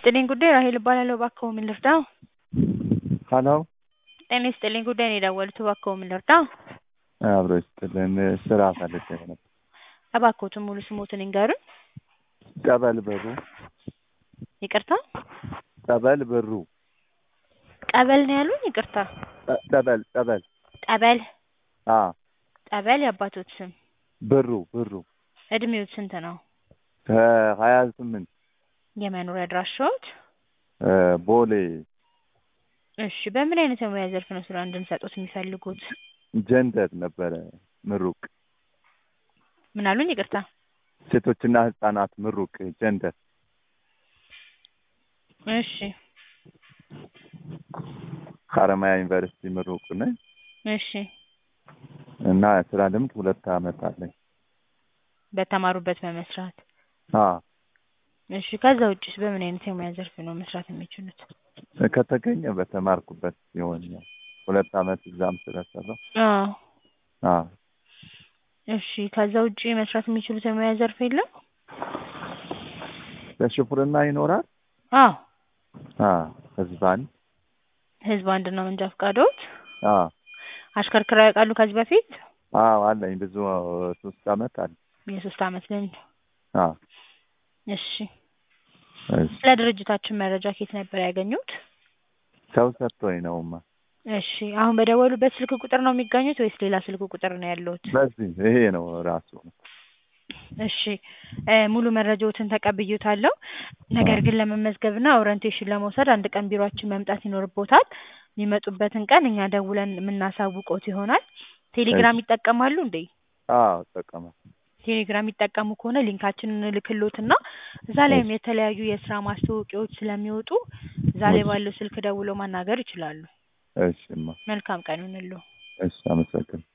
ይስጥልኝ ጉዳይ ራሔል እባላለሁ። እባክዎ ምን ልርዳዎ? ሀሎ ጤና ይስጥልኝ ጉዳይ ነው የደወሉት። እባክዎ ምን ልርዳዎ? አብሮ ይስጥልን። ስራ ፈልጌ ነበር። እባክዎትን ሙሉ ስሞትን ይንገሩኝ? ጠበል ብሩ። ይቅርታ ጠበል ብሩ። ቀበል ነው ያሉኝ? ይቅርታ ጠ- ጠበል ጠበል። ጠበል አ ጠበል የአባቶት ስም ብሩ ብሩ እድሜዎት ስንት ነው? ከሀያ ስምንት የመኖሪያ አድራሻዎት? እ ቦሌ እሺ በምን አይነት የሙያ ዘርፍ ነው ስራ እንድንሰጦት የሚፈልጉት? ጀንደር ነበረ ምሩቅ ምን አሉኝ? ይቅርታ ሴቶችና ህጻናት ምሩቅ ጀንደር እሺ ሀረማያ ዩኒቨርሲቲ ምሩቅ ነኝ እሺ እና ስራ ልምድ ሁለት አመት አለኝ። በተማሩበት በመስራት አ እሺ ከዛ ውጭስ በምን አይነት የሙያ ዘርፍ ነው መስራት የሚችሉት? ከተገኘ በተማርኩበት ይሆናል። ሁለት አመት እዛም ስለሰራሁ አዎ አ እሺ ከዛ ውጭ መስራት የሚችሉት የሙያ ዘርፍ የለም? በሽፉርና ይኖራል። አዎ አ ህዝብ አንድ ህዝብ አንድ ነው መንጃ ፈቃዶት? አ አሽከርክረው ያውቃሉ ከዚህ በፊት? አዎ አለኝ ብዙ ሶስት አመት አለ። የሶስት አመት ልምድ አ እሺ እሺ ስለ ድርጅታችን መረጃ ከየት ነበር ያገኙት? ሰው ሰጥቶኝ ነውማ። እሺ አሁን በደወሉበት ስልክ ቁጥር ነው የሚገኙት ወይስ ሌላ ስልክ ቁጥር ነው ያለዎት? በዚህ ይሄ ነው ራሱ እሺ እ ሙሉ መረጃዎትን ተቀብዬዎታለሁ። ነገር ግን ለመመዝገብና ኦሪንቴሽን ለመውሰድ አንድ ቀን ቢሮአችን መምጣት ይኖርብዎታል። የሚመጡበትን ቀን እኛ ደውለን የምናሳውቅዎት ይሆናል። ቴሌግራም ይጠቀማሉ እንዴ? አዎ እጠቀማለሁ። ቴሌግራም የሚጠቀሙ ከሆነ ሊንካችንን እንልክልዎትና እዛ ላይም የተለያዩ የስራ ማስታወቂያዎች ስለሚወጡ እዛ ላይ ባለው ስልክ ደውለው ማናገር ይችላሉ። እሺማ መልካም ቀን ይሁንልዎ። እሺ አመሰግናለሁ።